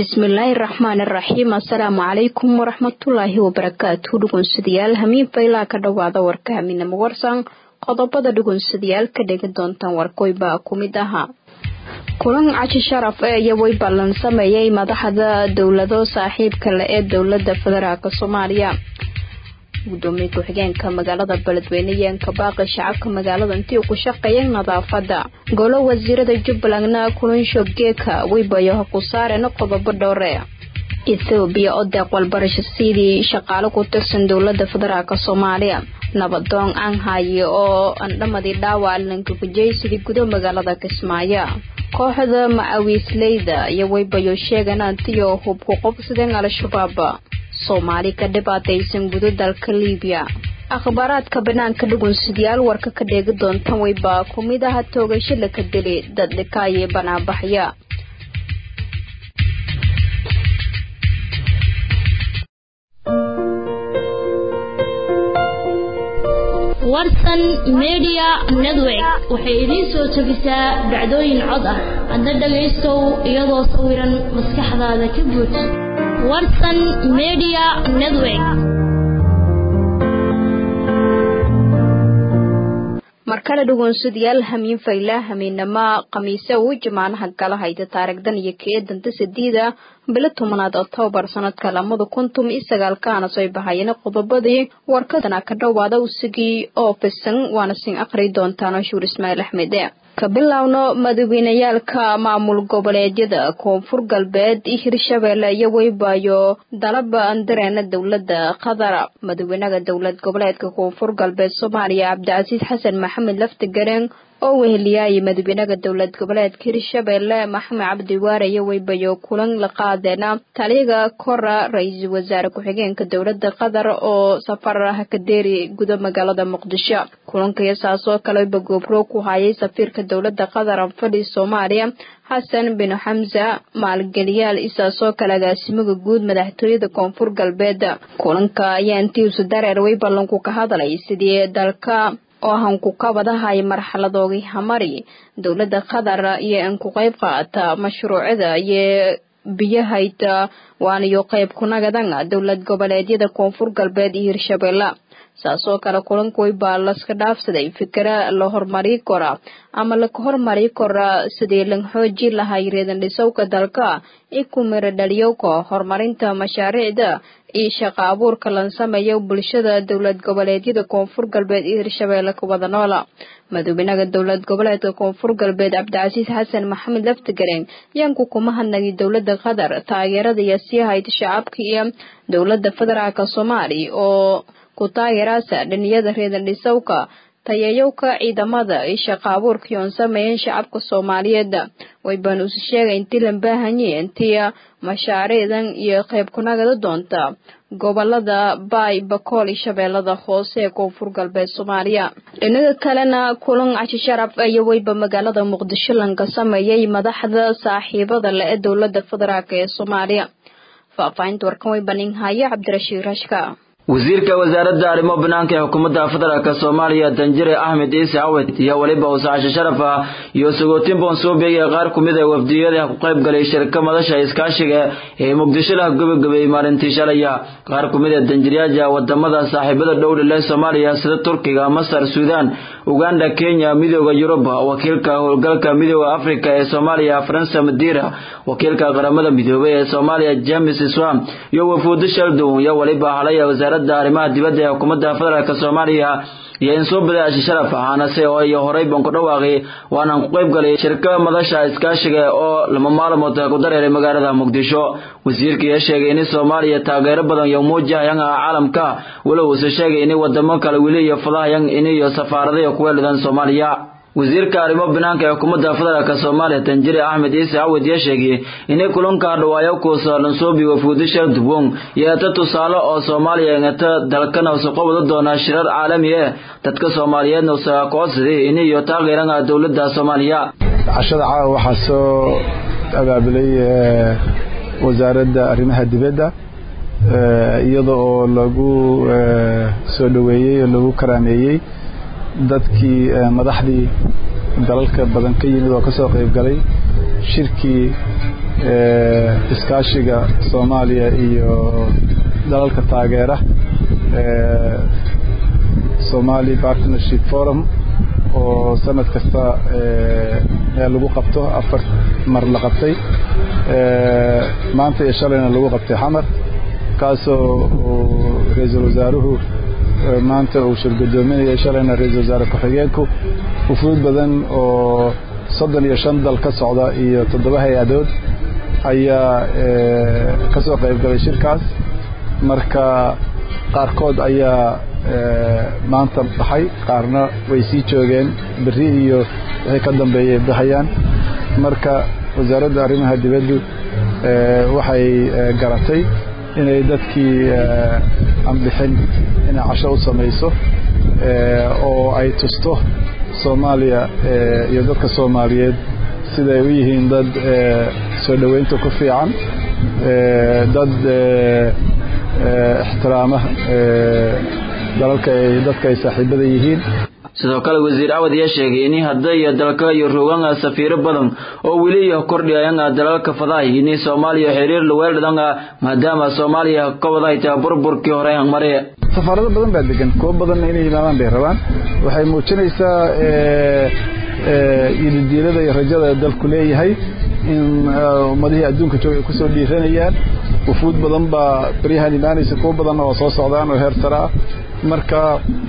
bismillaahi raxmaan iraxiim assalaamu calaykum waraxmatullaahi wabarakaatu dhugunsadayaal hamiin faylaa ka dhowaada warka haminamo warsan qodobada dhugunsadayaal ka dhegi doontaan warkoybaa ku mid ahaa kulan cashi sharaf ee iyo way ballan sameeyay madaxda dowlado saaxiibka le ee dowlada federaalk soomaaliya gudoomiye ku-xigeenka magaalada beledweyne yeenka baaqi shacabka magaalada intii ku shaqeeya nadaafada golo wasiirada jubbalandna kulansho geeka weybayo ha ku saareen qodobo dhowre ethoobiya oo deeq walbarasho sidii shaqaale ku tirsan dowlada federaalk soomaaliya nabadoon aanhaye oo andhamadii dhaawac lankakujeysidii gudo magaalada kismaayo kooxda macawiisleyda iyo weybayo sheegan antiyo hubku qobsadeen al-shabaab soomaali ka dhibaataysan gudo dalka liibiya akhbaaraadka banaanka dhugunsadayaal warka ka dheegi doontan weybaa ku mid aha toogasho laka dili dad dhikaaye banaabaxya warsan media network waxay idiin soo jebisaa dhacdooyin cod ah hadda dhagaystow iyadoo sawiran maskaxdaada ka buuj warsan media network markale dhugunsadayaal hamiin fayla hamiinama khamiise uu jamaanaha gala hayda taarigdan iyo kee danta sideeda bilo tobanaad octoobar sanadka lamada kuntum iyo sagaalkaana soo bahayeen qodobadii warkadana ka dhowaada usigii oo fisan waana sin aqri doontaan shuur ismaaciil axmed ka bilowno madaxweyneyaalka maamul goboleedyada koonfur galbeed iyo hirshabeelle iyo weybaayo dalaba andareena dowlada qatar madaxweynaha dowlad goboleedka koonfur galbeed soomaaliya cabdicasiis xasan maxamed laftigareen oo weheliyaaye madaxweynaha dowlad goboleedka hirshabeelle maxamed cabdiwaare iyo weybayo kulan la qaadeena taliyaga kora ra-iisul wasaare ku-xigeenka dowlada qatar oo safar hakadeeri guda magaalada muqdisho kulanka saasoo kaleba goobro ku hayay safiirka dowlada qatar anfadhi soomaaliya xasan bin xamsa maalgeliyaal isaasoo kale agaasimaga guud madaxtooyada koonfur galbeed kulanka ayaa intiisu dareer way ballanku ka hadlay sidii dalka oo hanku ka wadahay marxaladoogii hamari dowlada qatar iyo in ku qayb qaata mashruucada iyo biyahayda waanayo qayb kunagadan dowlad goboleedyada koonfur galbeed iyo hirshabeelle saasoo kale kulankuway baa laska dhaafsaday fikra la horumari kora ama laka horumari kora sidii lan xooji lahay reedan dhisowka dalka i ku miro dhaliyowka horumarinta mashaariicda iyo shaqa abuurka lan sameeyo bulshada dowlad goboleedyada koonfur galbeed iyo hirshabeelle ka wada noola madaxweynaha dowlad goboleedka koonfur galbeed cabdicasiis xasan maxamed laftigareen yaanku kuma hadnagay dowlada qatar taageerada iyo sii hayda shacabka iyo dowlada federaalk soomaaliya oo ku taageeraasa dhiniyada reedan dhisowka tayayowka ciidamada iyo shaqa abuurkii oon sameeyeen shacabka soomaaliyeed waybaan usi sheegay intii lan baahanye intii mashaariicdan iyo qayb kunagada doonta gobolada baay bakool iyo shabeellada hoose ee koonfur galbeed soomaaliya dhinaga kalena kulan cashi sharaf iyo weyba magaalada muqdisho lanka sameeyay madaxda saaxiibada le ee dowlada federaalk ee soomaaliya faahfaahinta warkan way baninhaya cabdirashiid rashka wasiirka wasaaradda arrimo banaanka ee xukuumadda federaalk soomaaliya danjire axmed ciise cawed iyo weliba usaasho sharaf ah iyo sagootin boonsuubey ee qaar ku mid a wafdiyada ku qayb galay shirka madasha iskaashiga ee muqdisho lah gabagabeeyey maalintii shalaya qaar ku mid a danjiryaasha wadamada saaxiibada dhowdha leh soomaaliya sida turkiga masar suudaan uganda kenya midooda yurub wakiilka howlgalka midooda afrika ee soomaaliya faransa madiira wakiilka qaramada midoobay ee soomaaliya james swam iyo wafuudo sheldon iyo weliba halaya wasaaradda arrimaha dibadda ee xukuumadda federaalk soomaaliya iyo in soo badaashi sharaf ahaanase oo iyo horey baan ku dhawaaqay waanaan ku qayb galay shirka madasha iskaashiga oo lama maalmood ku dareeray magaalada muqdisho wasiirka ayaa sheegay in soomaaliya taageero badan iyo muujahayang ah caalamka walow use sheegay in wadamo kale weli iyo fadahayang in iyo safaaradayo ku weelidan soomaaliya wasiirka arrimo banaanka ee xukuumadda federaalk soomaaliya tanjire axmed ciise cawed yaa sheegay inay kulanka hadhawaayo kuusa lansuubi wafuudi shar dubwong yeeta tusaale oo soomaaliya ingata dalkana usuqo wada doona shirar caalami ah dadka soomaaliyeedna usaga kocodsaday in iyo taageeranga dowladda soomaaliya cashada caawa waxaa soo abaabulay wasaaradda arrimaha dibadda iyada oo lagu soo dhoweeyey oo lagu karaameeyey dadkii madaxdii dalalka badan ka yimid oo ka soo qayb galay shirkii iskaashiga soomaaliya iyo dalalka taageera somali partnership forum oo sanad kasta lagu qabto afar mar la qabtay maanta iyo shalayna lagu qabtay xamar kaasoo ra-iisul wasaaruhu maanta uu shirgudoominayay shalayna ra-iisul wasaare ku-xigeenku ufuud badan oo soddon iyo shan dal ka socda iyo toddoba hay-adood ayaa ka soo qayb galay shirkaas marka qaarkood ayaa maanta baxay qaarna way sii joogeen berri iyo wixii ka dambeeyay baxayaan marka wasaaradda arrimaha dibaddu waxay garatay inay dadkii aan bixin inay casho u samayso oo ay tusto soomaaliya iyo dadka soomaaliyeed siday u yihiin dad soo dhoweynta ku fiican dad ixtiraama dalalka ay dadka ay saaxiibada yihiin sidoo kale wasiir cawad ayaa sheegay in hadday dalka iyo rogan safiiro badan oo weli iyo kordhiyayan dalalka fadahay in soomaaliya xiriir laweeldhadan maadaama soomaaliya ka wadahay tahay burburkii hore mare safaarado badan baa degan kuwo badanna inay yimaadaan bay rabaan waxay muujinaysaa yididiilada iyo rajada dalku leeyahay in ummadihii adduunka jooga ay kusoo dhiiranayaan wufuud badan baa baryahan imaanaysa kuwo badanna waa soo socdaan oo heer sare ah marka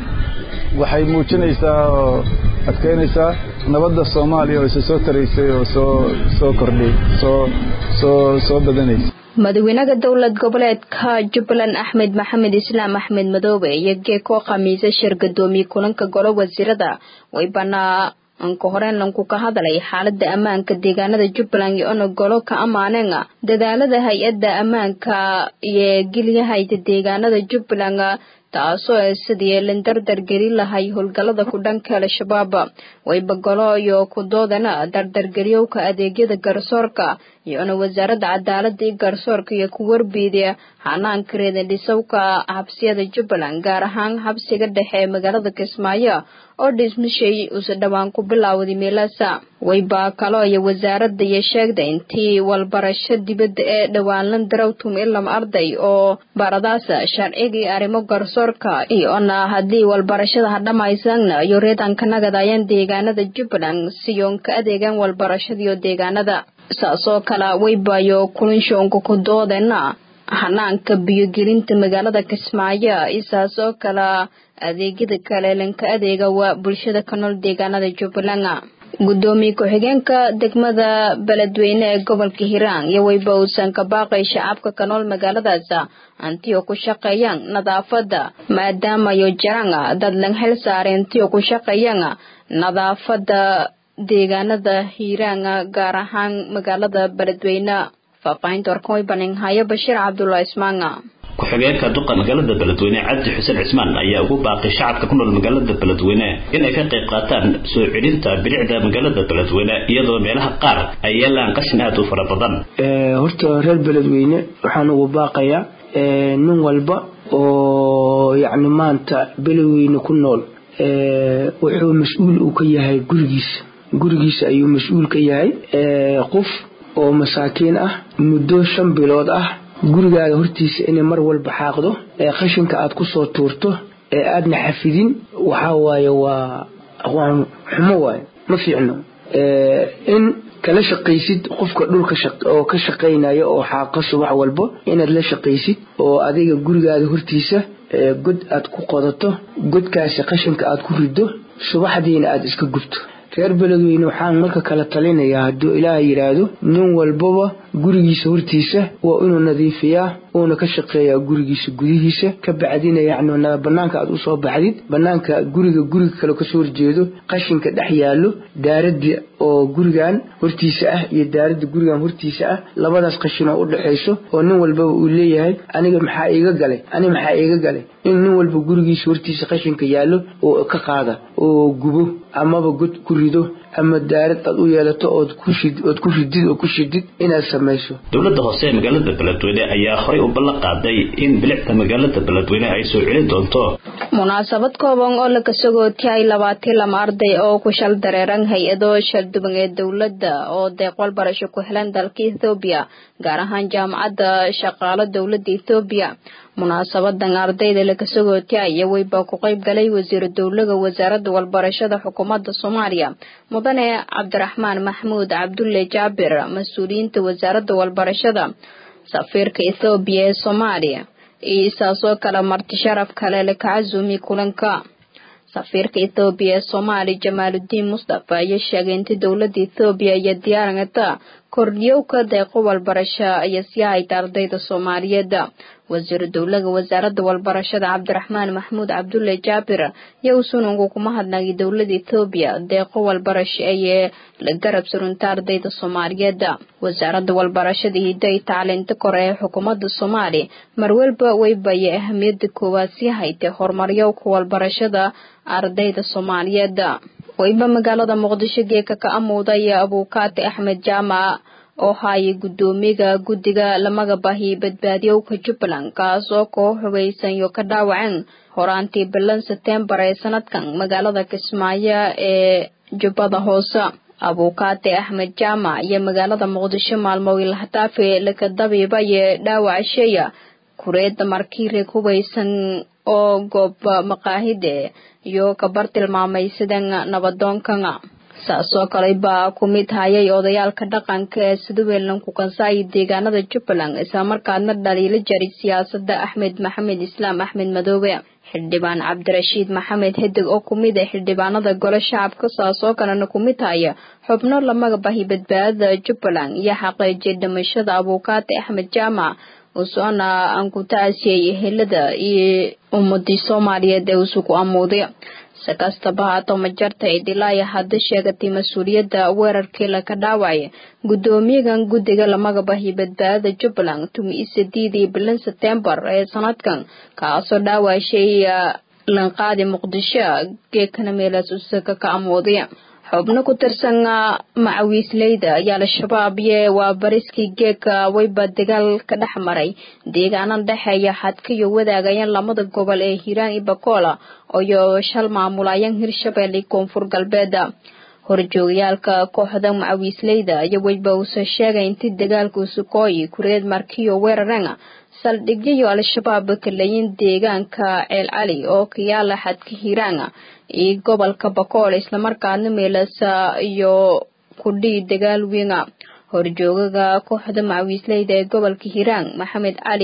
waxay muujinaysaa oo adkeynaysaa nabadda soomaaliya oo isa soo taraysay oo soo soo kordhay soo soo soo badanaysa madaxweynaha dowlad goboleedka jubbaland axmed maxamed islaam axmed madoobe iyo geeko khamiise shir gadoomiye kulanka golo wasiirada way banaa anka horeenlanku ka hadlay xaalada ammaanka deegaanada jubbaland iyo ona golo ka ammaaneen dadaalada hay-adda ammaanka iyo gelyahayda deegaanada jubbaland taasoo sidii lindardar gelin lahay howlgalada ku dhanka al-shabaab wayba golo iyo kudoodana dardargeliyowka adeegyada garsoorka iyona wasaaradda cadaalada iyo garsoorka iyo ku warbiiday hanaanka reedandhisowka xabsiyada jubbaland gaar ahaan xabsiga dhexe ee magaalada kismaayo oo dhismashay usa dhowaan ku bilaawday meelaasa wayba kalo iyo wasaaradda iyo sheegday intii walbarasho dibadda ee dhowaan darawtum ilam arday oo baradaasa sharcigii arrimo garsoorka iyona haddii walbarashada hadhamaysana iyo reedanka nagadayaan deegaanada jubbaland siyoon ka adeegaan walbarashadiyo deegaanada saasoo kale waybayo kulinshoonka ku doodena hanaanka biyogelinta magaalada kismaayo isaasoo kale adeegyada kale lanka adeega waa bulshada ka nool deegaanada jubbaland gudoomiye ku-xigeenka degmada beledweyne ee gobolka hiiraan iyo wayba uusan ka baaqay shacabka ka nool magaaladaas antiyo ku shaqeeyaan nadaafada maadaamayo jaraan dad lan xil saaray antiyo ku shaqeeyaan nadaafada deegaanada hiiraan gaar ahaan magaalada beledweyne faahfaahinta warkan way baninhayo bashiir cabdulla ismaanga ku-xigeenka duqa magaalada beledweyne cabdi xuseen cismaan ayaa ugu baaqay shacabka ku nool magaalada beledweyne inay ka qayb qaataan soo celinta bilicda magaalada beledweyne iyadoo meelaha qaar ay yeelaan qashin aad u fara badan horta reer beledweyne waxaan ugu baaqayaa nin walba oo yacni maanta beledweyne ku nool wuxuu mas-uul uu ka yahay gurigiisa gurigiisa ayuu mas-uul ka yahay qof oo masaakiin ah muddo shan bilood ah gurigaaga hortiisa inay mar walba xaaqdo ee qashinka aad ku soo tuurto ee aadna xafidin waxaa waaye waa aqwaan xumo waaye ma fiicno in kala shaqaysid qofka dhulka oo ka shaqaynaya oo xaaqa subax walba inaad la shaqaysid oo adiga gurigaaga hortiisa god aad ku qodato godkaasi qashinka aad ku riddo subaxdiina aad iska gubto reer beledweyne waxaan marka kala talinayaa hadduu ilaaha yidhaahdo nin walbaba gurigiisa hortiisa waa inuu nadiifiyaa uuna ka shaqeeyaa gurigiisa gudihiisa ka bacdina yacni banaanka aad usoo baxdid banaanka guriga guriga kale kasoo horjeedo qashinka dhex yaallo daaradda oo gurigan hortiisa ah iyo daaradda gurigan hortiisa ah labadaas qashinoo u dhexayso oo nin walbaba uu leeyahay aniga maxaa iiga galay aniga maxaa iiga galay in nin walba gurigiisa hortiisa qashinka yaallo oo ka qaada oo gubo amaba god ku rido ama daarad aad u yeelato ood ku ridid oo ku shidid inaad samayso dowladda hoose ee magaalada beledweyne ayaa horey u ballan qaaday in bilicda magaalada beledweyne ay soo celin doonto munaasabad kooban oo la kasagootiyay labaatan lama arday oo ku shal dareeran hay-ado shalduban ee dowladda oo deeq walbarasho ku helan dalka ethoobiya gaar ahaan jaamacadda shaqaalo dowladda ethoobiya munaasabadan ardayda la kasagootiyaya weyba ku qayb galay wasiiru dowlaga wasaaradda walbarashada xukuumadda soomaaliya mudane cabdiraxmaan maxmuud cabdulle jaabir mas-uuliyiinta wasaaradda walbarashada safiirka ethoobiya ee soomaaliya iyo saasoo kale marti sharaf kale la kacazumi kulanka safiirka ethoobiya ee soomaaliya jamaaludiin mustafa ayaa sheegay inta dowladda ethoobiya iyo diyaarangata kordhiyowka deeqo walbarasho ayaa sii hayta ardayda soomaaliyeed wasiiru dowlaga wasaaradda walbarashada cabdiraxmaan maxmuud cabdulle jaabir iyo usunungu kuma hadnagay dowladda ethoobiya deeqo walbarasho ayee la garab surunta ardayda soomaaliyeed wasaaradda walbarashada hiddo ay tacliinta kore ee xukuumadda soomaaliya marwalba weybaye ahamiyada koowaad sii haytay horumaryowka walbarashada ardayda soomaaliyeed weyba magaalada muqdisho geeka ka amuudaya abuukaati axmed jaamac oo haayay guddoomiga guddiga lamaga bahi badbaadiyowka jubbaland kaas oo koo xogaysan iyo ka dhaawaceen horaantii bilan setembar ee sanadkan magaalada kismaayo ee jubbada hoose abuukaati axmed jaamac iyo magaalada muqdisho maalmo ilhataafe lakadabiibaye dhaawacasheeya kureedda markiire hubaysan oo goob maqaahide iyo kabar tilmaamay sidan nabadoonkan saasoo kale baa ku mid hayay odayaalka dhaqanka ee sidaweelnan ku kansaayay deegaanada jubbaland islamarkaadna dhaliilo jaray siyaasada axmed maxamed islaam axmed madoobe xildhibaan cabdirashiid maxamed hedig oo kumid ah xildhibaanada gole shacabka saasoo kalena kumid haya xubno lamaga bahi badbaadada jubbaland iyo xaqiijiyay dhimashada abuukaati axmed jaamac usoona aan ku taasiyay ehelada iyo ummadii soomaaliyeed ee usugu amuuday si kastaba haato majarta idilaya hadda sheegatay mas-uuliyadda weerarkii laka dhaawacay guddoomiyagan guddiga lamaga bahi badbaadada jubbaland tumi isadiidii bilan setembar ee sanadkan kaasoo dhaawashay lanqaadi muqdisho geekana meelaas usaga ka amuuday xubno ku tirsan macawiisleyda ayaa al-shabaab iyo waa bariskii geeka wayba dagaal ka dhex maray deegaana dhexeeya xadkayo wadaagayaan lamada gobol ee hiiraan iyo bakola iyo shal maamulayaan hirshabelle koonfur galbeeda horjoogayaalka kooxda macawiisleyda iyo wayba uuse sheegay intii dagaalka usukooyi kureed markiyo weerareen saldhigyayo al-shabaab kaleyin deegaanka ceel cali oo kayaala xadka hiiraan iyo gobolka bakool islamarkaana meelasa iyo kudhii dagaal weyn horjoogaga kooxda macawiisleyda ee gobolka hiiraan maxamed cali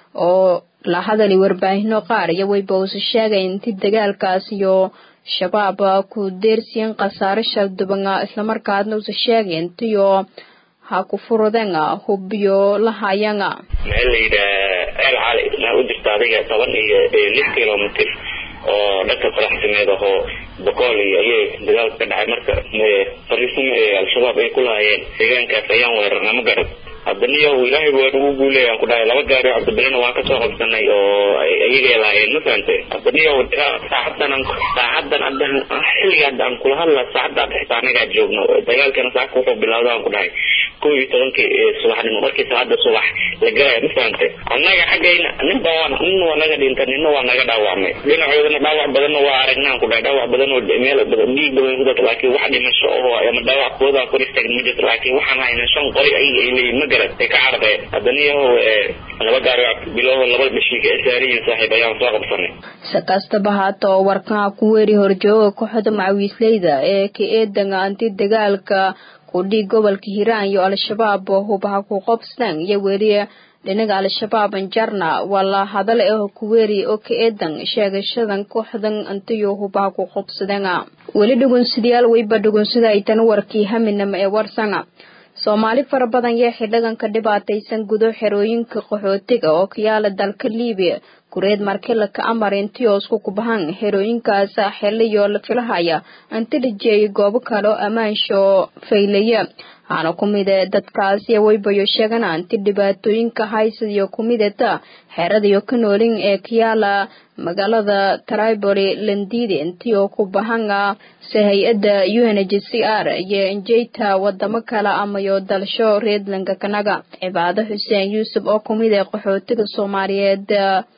oo la hadalay warbaahino qaar iyo wayba uuse sheegay intii dagaalkaas iyo shabaab ku deersiin khasaare shalduban islamarkaadna uuse sheegay intiyo ha ku furudeen hubiyo lahayan maxaa la yidhaha ceel cali maxaa u jirta adiga toban iyo lix kilomitr oo dhanka faraxsimeed ahoo bokool iyo ayay dagaalka ka dhacay marka fariisimo ee al-shabaab ay ku lahaayeen deegaankaas ayaan weerarna ma garad haddaniyo ilaahay waa nagu guuleeyaan ku dhahay laba gaari oo cabdibilena waan kasoo qabsanay oo ayagay lahaayeen ma fahante haddaniyo saacadan saacadan adan xilliga hadda aan kula hadla saacadda dhexta anagaa joogno dagaalkana saaka wuxuu bilowda aan ku dhahay kow iyo tobankii subaxnimo markii saacadda subax la galaya ma fahante annaga xaggayna ninba waa nin waa naga dhinta nina waa naga dhaawacmay dhinacoodana dhaawac badanna waa aragnaan ku dhahay dhaawac badan oo meel dhiig badan ku data laakiin wax dhimasho oo ama dhaawac kooda kor istaagin ma jirto laakiin waxaan hayna shan qori ayaga ay leeyihin ma garad ay ka carareen haddana yahow laba gaari biloho laba dhashiika ee saariyiin saaxiib ayaan soo qabsanay si kastaba haata oo warkaa ku weeri horjooga kooxda macawiisleyda ee ka eedanga anti dagaalka kudhii gobolka hiiraan iyo al-shabaab hubaha ku qobstaan iyo weli dhinaga al-shabaab anjarna waa la hadal ah kuweeri oo ka eedan sheegashadan kooxdan antiyo hubaha ku qobsadeen weli dhugunsidayaal weyba dhugunsida ay tan warkii haminama ee warsanga soomaali fara badan yaa xildhigan ka dhibaataysan gudo xerooyinka qaxootiga oo kayaala dalka liibiya kureed markila ka amar intii oo isku kubahan xerooyinkaas xiliyo la filahaya inti dhijeeyay goobo kale oo ammaansho faylaya waxaana ku mid dadkaasi waybayo sheegana inti dhibaatooyinka haysadiyo ku midata xeradayo ka noolin ee kayaala magaalada triboli landide intii oo ku bahanga se hay-adda u n h c r iyo injeyta wadamo kale amayo dalsho reedlanka kanaga cibaado xuseen yuusuf oo kumid ee qaxootiga soomaaliyeed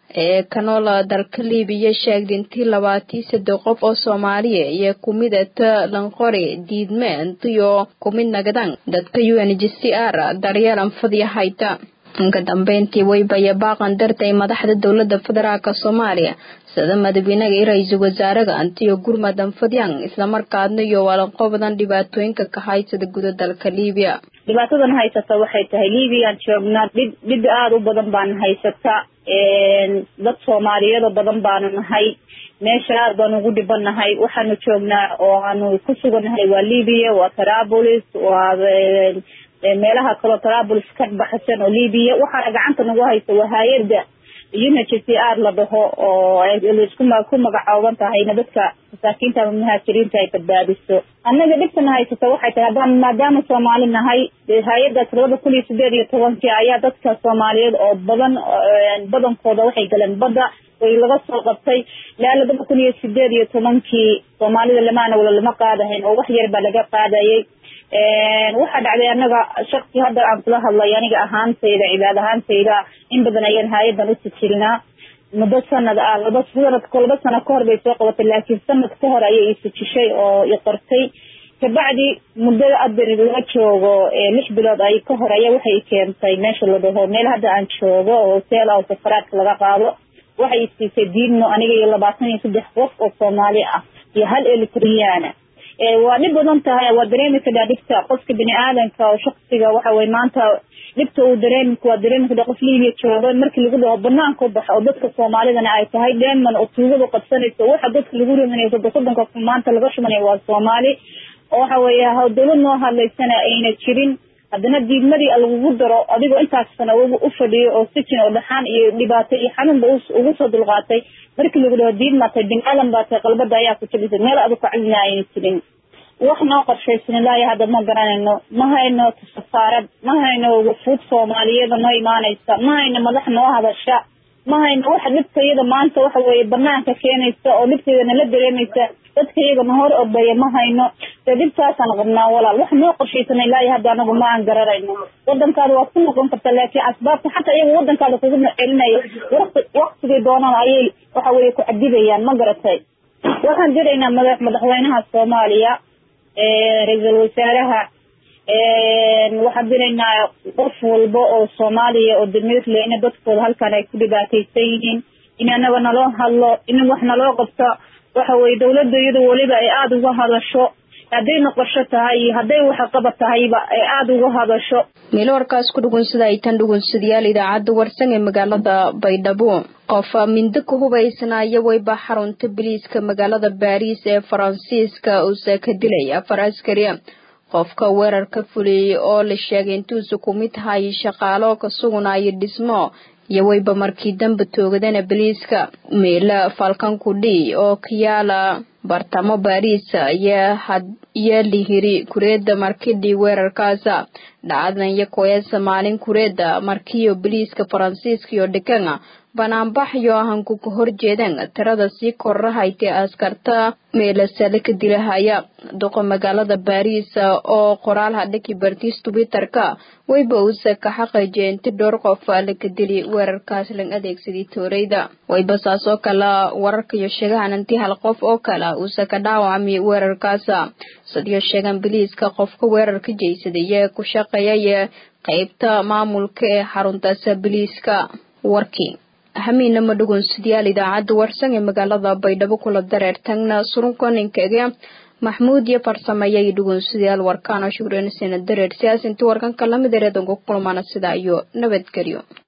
ee kanoola dalka libiya sheegday intii labaatii saddex qof oo soomaaliya iyo kumidata lanqori diidmeent iyo kumid nagadan dadka u n g c r daryeelan fadya hayta ka dambeyntii waybaya baaqan dartay madaxda dowlada federaalk soomaaliya sida madaxweynaha iyo ra-iisul wasaaraha antiyo gurmadan fadyan islamarkaadna iyo walanqobadan dhibaatooyinka ka haysada guda dalka libiya dhibaatadan haysata waxay tahay libiyan joognaa dhib dhib aada u badan baan haysata dad soomaaliyeedoo badan baanu nahay meesha aad baanu ugu dhibanahay waxaanu joognaa oo aanu ku sugannahay waa libya waa tarabolis waa meelaha kaloo tarabolis ka baxsan oo libiya waxaana gacanta nagu haysa waa hay-ada unhc r la dhaho oo laisku ku magacooban tahayna dadka masaakiinta ama muhaajiriinta ay badbaadiso annaga dhibtana haysata waxay tahay haddaan maadaama soomaali nahay hay-adaas labada kun iyo sideed iyo tobankii ayaa dadka soomaaliyeed oo badan badankooda waxay galeen badda way laga soo qabtay ilaa labada kun iyo sideed iyo tobankii soomaalida lamaana wala lama qaadahayn oo wax yar baa laga qaadayay waxaa dhacday anaga shaksi hadda aan kula hadlay aniga ahaantayda cibaad ahaantayda in badan ayaan hay-adan usijilnaa muddo sanad ah laba sanadko laba sano kahor bay soo qabatay laakiin sanad ka hor ayay isijishay oo i qortay kabacdi muddada ader laga joogo lix bilood ay ka hor ayaa waxay keentay meesha la dhaho meel hadda aan joogo oo hoteel ah oo safaraadka laga qaado waxay isiisay diidno aniga iyo labaatan iyo saddex qof oo soomaali ah iyo hal elitriyaana waa dhib badan tahay waa dareemi karaa dhibta qofka bini aadanka oo shaksiga waxa weye maanta dhibta uu dareemi waa dareemi karaa qof libiya jooga markii lagu dhaho banaanka u baxo oo dadka soomaalidana ay tahay dheeman oo tuugadu qabsanayso waxa dadka lagu rimanaya soddon soddonka maanta laga shumanaya waa soomaali oo waxa weeye dawlad noo hadlaysana ayna jirin haddana diidmadii lagugu daro adigoo intaas sana u fadhiyo oo sijin oo dhaxaan iyo dhibaato iyo xanuunba ugu soo dulqaatay markii lagu dhaho diid maatay bin aadan baa tahay qalbada ayaa ku jabisay meel adu kacdina ayna jirin wax noo qorshaysan ilaahi hadda ma garanayno ma hayno safaarad ma hayno wafuud soomaaliyeeda noo imaanaysa ma hayno madax noo hadasha ma hayno wax dhibka iyada maanta waxa weeye banaanka keenaysa oo dhibkeeda nala dareemaysa dadka iyaga na hor ordaya ma hayno dee dhibtaasaan qabnaa walaal wax noo qorshaysan ilaahi hadda anagu ma aan garanayno wadankaada waad ku noqon karta laakiin asbaabta xataa iyaga wadankaada kugu celinaya wati waktigay doonaan ayay waxa weye ku cadibayaan ma garatay waxaan diraynaa madax madaxweynaha soomaaliya ra-iisul wasaaraha waxaan diraynaa qof walba oo soomaaliya oo damiir leh ina dadkooda halkan ay ku dhibaataysan yihiin in anaga naloo hadlo in wax naloo qabto waxa weye dawladda iyada weliba ay aada uga hadasho hadday noqosho tahay iyo hadday waxqabad tahayba ay aada uga hadasho meelo warkaas ku dhugunsada ay tan dhugunsadayaal idaacadda warsan ee magaalada baydhabo qof mindo ku hubaysnaayo wayba xarunta biliiska magaalada baariis ee faransiiska uusa ka dilay afar askari qofka weerarka fuliyey oo la sheegay intuusa ku mid tahay shaqaalo ka sugunaayo dhismo iyo wayba markii dambe toogadana biliiska meela falkankudhi oo kayaala bartamo baariis iyo lihiri kureeda markidhii weerarkaasa dhacdadan iyo koyasa maalin kureeda markiyo biliiska faransiiska iyo dhikana banaanbaxyo ahanku ka horjeedaan tirada sii korrahaytay askarta meelasale ka dilahaya duqa magaalada baariis oo qoraal hadhaki bartiis twitterka wayba uusa ka xaqajiya inti dhowr qof laka dili weerarkaas lang adeegsaday tooreyda wayba saas oo kale wararka iyo sheegahan inti hal qof oo kale uusa ka dhaawacmay weerarkaasa sidiyo sheegan biliiska qofka weerarka jeysaday ee ku shaqeeyay qeybta maamulka ee xaruntaas biliiska warkii hamiina ma dhugunsidayaal idaacadda warsan ee magaalada baydhabo kula dareertagna surunkoninkaga maxmuud iyo farsameeyay dhugunsidayaal warkaana shugrenisena dareer siyaas intii warkanka lamid ereedanku kulmana sidaa iyo nabadgelyo